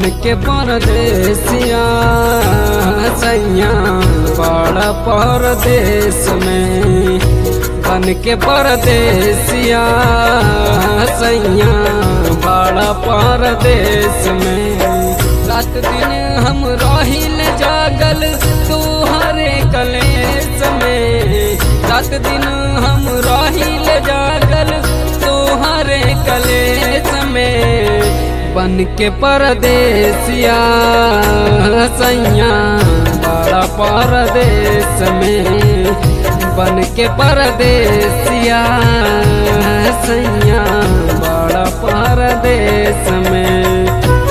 के परदेसिया सैया बड़ा परदेश में बन के परदेसिया सैया बड़ा परदेश में रात दिन हम रहिल जागल तुहरे कलेस में रात दिन हम रहिल जागल तुहरे कलेस में बन के परदेसिया सैया बड़ा परदेश में बन के परदेसिया सैया बड़ा परदेश में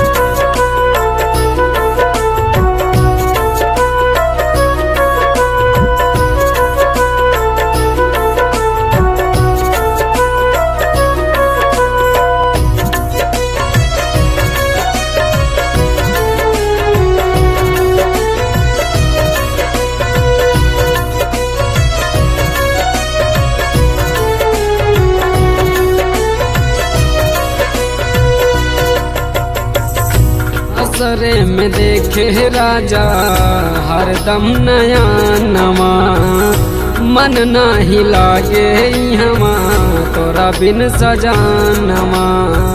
असरे में देखे राजा हरदम नया नवा मन नाही लागे हमा तोरा बिन सजानवा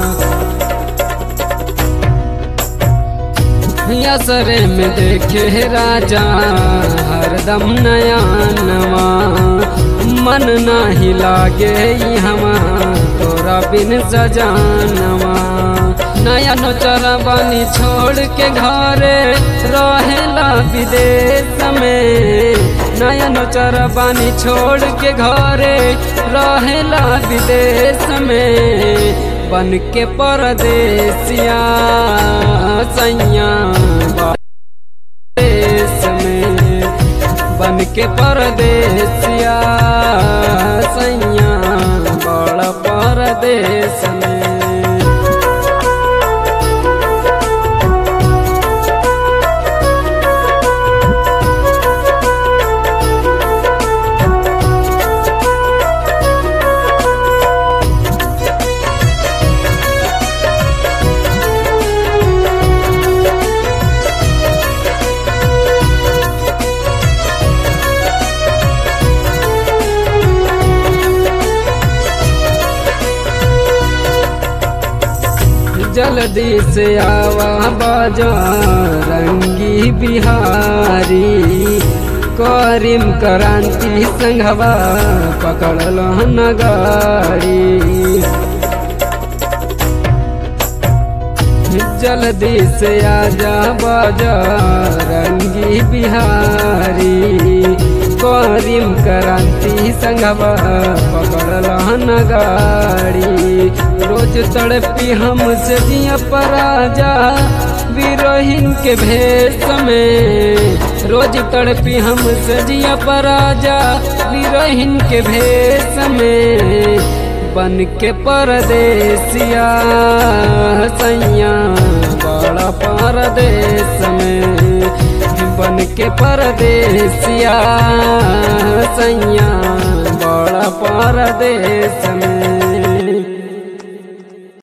असरे में देखे राजा हरदम नया नवा मन नाही लागे हमा तोरा बिन सजानवा नया नोचरा बानी छोड़ के घरे रहेला विदेश में नया नोचरा बानी छोड़ के घरे रहेला विदेश में बन के परदेसिया सैया देश में बन के परदेसिया सैया बड़ा परदेश में जल्दी से आवा बाजा रंगी बिहारी करीम क्रांति संघवा पकड़ल नगाड़ी जल्दी से आजा बाजा रंगी बिहारी करीम क्रांति संघवा पकड़ल नगाड़ी रोज तड़पी हमसे जिया पराजा विरोहिन के भेष में रोज तड़पी हमसे जिया पराजा विरोहिन के भेष में बन के परदेसिया सैया बड़ा परदेश में बन के परदेसिया सैया बड़ा परदेश में